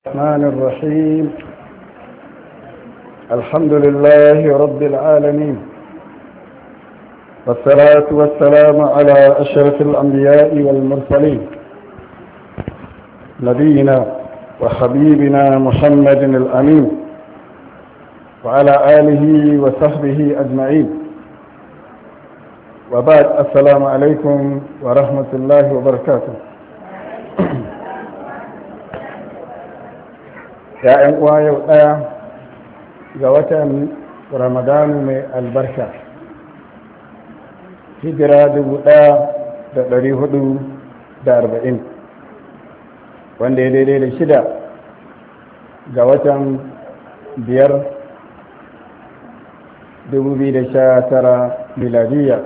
الرحمن الرحيم الحمد لله رب العالمين والصلاة والسلام على أشرف الأنبياء والمرسلين نبينا وحبيبنا محمد الأمين وعلى آله وصحبه أجمعين وبعد السلام عليكم ورحمة الله وبركاته ‘ya'yan uwa yau ɗaya ga watan ramadanu mai albarka hijira dubu ɗaya da ɗari hudu da arba'in wanda ya daidai da shida ga watan biyar dubu biyu da sha tara miladiyya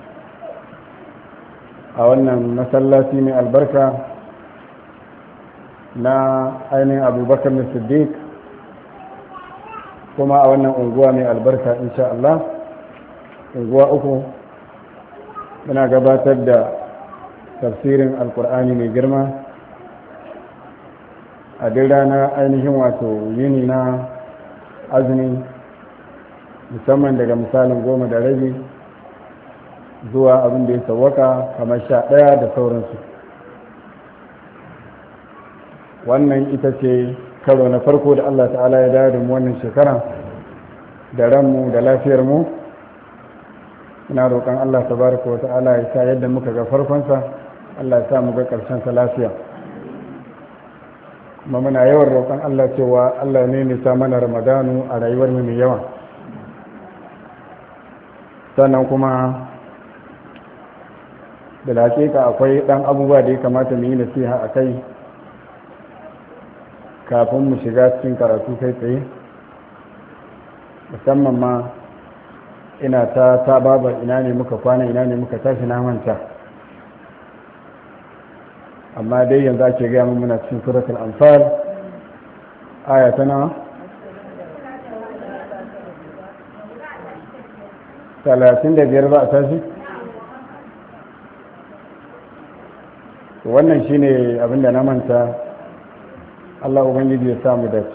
a wannan masallaci mai albarka na ainihin abubakar na siddiq kuma a wannan unguwa mai albarka insha Allah unguwa uku muna gabatar da tafsirin alkur'ani mai girma a duk rana ainihin wato yini na azumi musamman daga misalin goma da rabi zuwa abin da ya sauwaka kamar sha ɗaya da sauransu wannan ita ce karo na farko da Allah ta'ala ya dawo da mu wannan shekara da ranmu da lafiyarmu ina roƙon Allah tabaraka wa ta'ala ya sa yadda muka ga farkonsa Allah ya sa mu ga ƙarshensa lafiya kuma muna yawan roƙon Allah cewa Allah ne nisa mana ramadanu a rayuwar mu mai yawa sannan kuma da hakika akwai ɗan abubuwa da ya kamata mu yi nasiha a kai kafin mu shiga cikin karatu kai tsaye musamman ma ina ta sababar ina ne muka kwana ina ne muka tashi na manta amma dai yanzu ake gaya mun muna cikin suratul anfal aya ta nawa talatin da biyar ba a tashi wannan shine abinda na manta Allah Ubangiji ya samu dace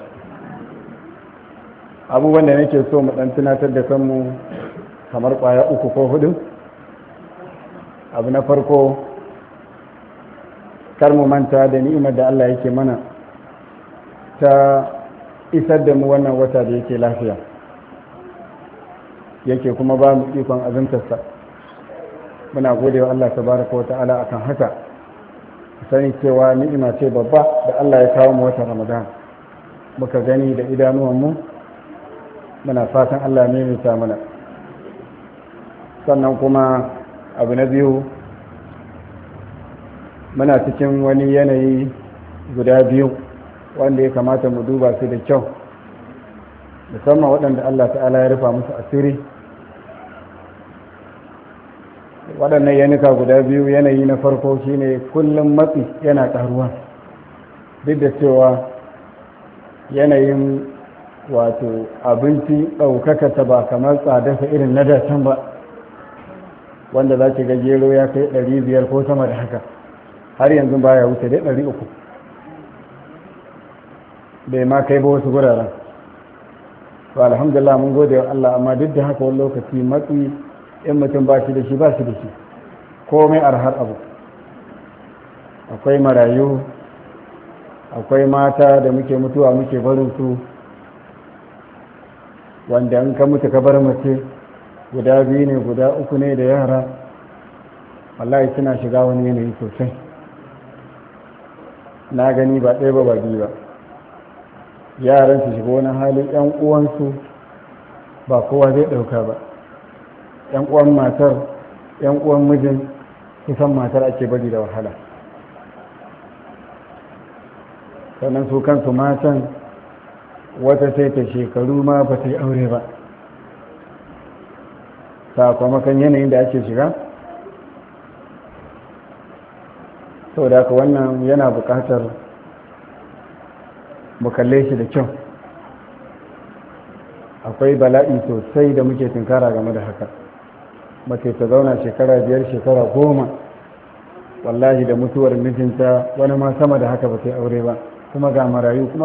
abubuwan da nake so mu dan tunatar da kanmu kamar kwaya uku ko hudu abu na farko kar mu manta da ni'imar da Allah yake mana ta isar da mu wannan wata da yake lafiya yake kuma ba mu ikon azumtarsa muna gode wa Allah tabaraka wa ta'ala akan haka sani cewa ni'ima ce babba da Allah ya kawo mu watan Ramadan muka gani da idanuwanmu muna fatan Allah ne mai mana sannan kuma abu na biyu muna cikin wani yanayi guda biyu wanda ya kamata mu duba su da kyau musamman waɗanda Allah ta'ala ya rufa musu asiri waɗannan yanuka guda biyu yanayi na farko shine kullum matsi yana ƙaruwa duk da cewa yanayin wato abinci ɗaukaka ta ba kamar tsadarsa irin na datan ba wanda za ki ga gero ya kai ɗari biyar ko sama da haka har yanzu baya wuce dai ɗari uku bai ma kai ba wasu guraren to alhamdulillah mun gode wa Allah amma duk da haka wani lokaci matsi in mutum ba shi da shi ba shi da shi komai arhar abu akwai marayu akwai mata da muke mutuwa muke barin su wanda in ka mutu ka bar mace guda biyu ne guda uku ne da yara wallahi suna shiga wani yanayi sosai na gani ba ɗaya ba ba biyu ba yaran su shiga wani halin 'yan uwansu ba kowa zai ɗauka ba yan uwan matar yan uwan mijin kusan matar ake bari da wahala sannan su kansu matan wata sai ta shekaru ma ba ta yi aure ba sakamakon yanayin da ake shiga sau da haka wannan yana bukatar mu kalle shi da kyau akwai bala'i sosai da muke tunkara game da haka mace ta zauna shekara biyar shekara goma wallahi da mutuwar mijinta wani ma sama da haka ba sai aure ba kuma ga marayu kuma